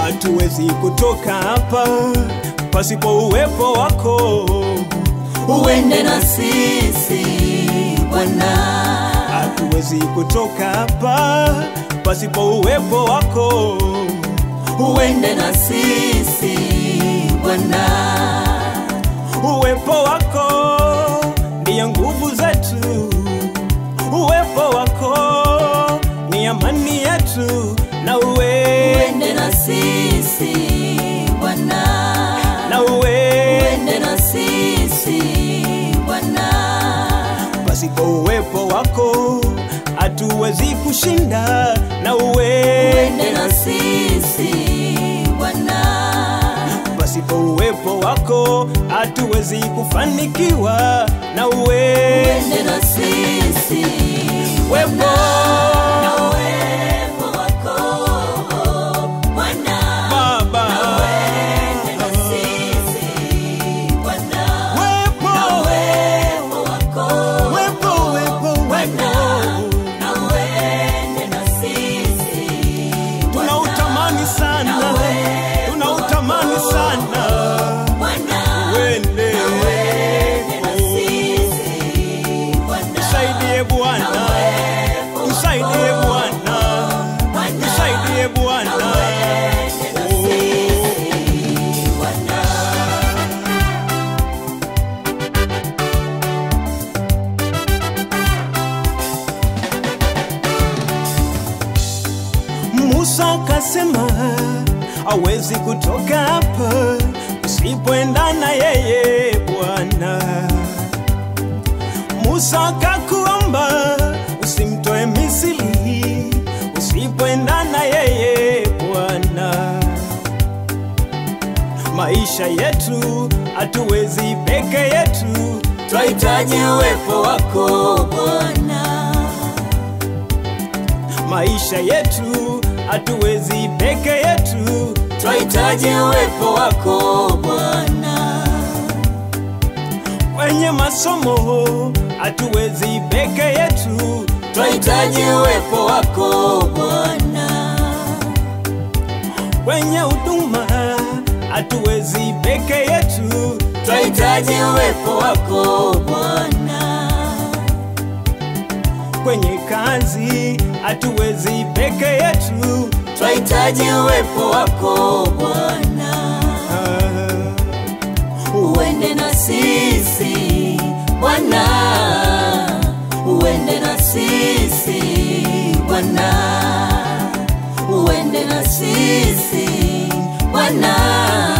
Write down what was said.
hatuwezi kutoka hapa pasipo uwepo wako. uende na sisi Bwana, Hatuwezi kutoka hapa pasipo uwepo wako. uende na sisi Bwana, Uwepo wako ndiyo nguvu zetu, uwepo wako ni amani yetu, na uwe uende na sisi Bwana, na uwe uende na sisi Bwana, pasipo uwepo wako hatuwezi kushinda, na uwe uende na sisi Bwana, pasipo uwepo wako hatuwezi kufanikiwa, na uwe uende na sisi wepo na uwepo wako Bwana, Baba, uende na sisi Bwana, wepo uwepo wako wepo wepo Bwana, wepo na uende na sisi tunautamani sana, tunautamani sana Bwana, wende uende na sisi Bwana, Msaidie Bwana, msaidie Bwana, msaidie Bwana. Musa akasema hawezi kutoka hapa usipoenda na yeye Bwana. Musa akakuomba usimtoe Misri usipoenda na yeye Bwana. Maisha yetu hatuwezi peke yetu, twahitaji uwepo wako Bwana, maisha yetu hatuwezi peke yetu, twahitaji uwepo wako Bwana, kwenye masomo, hatuwezi peke yetu, twahitaji uwepo wako Bwana, kwenye huduma, hatuwezi peke yetu, twahitaji uwepo wako Bwana, kwenye kazi, hatuwezi peke yetu, twahitaji uwepo wako Bwana, Ah. uende na sisi Bwana, uende na sisi Bwana, uende na sisi Bwana.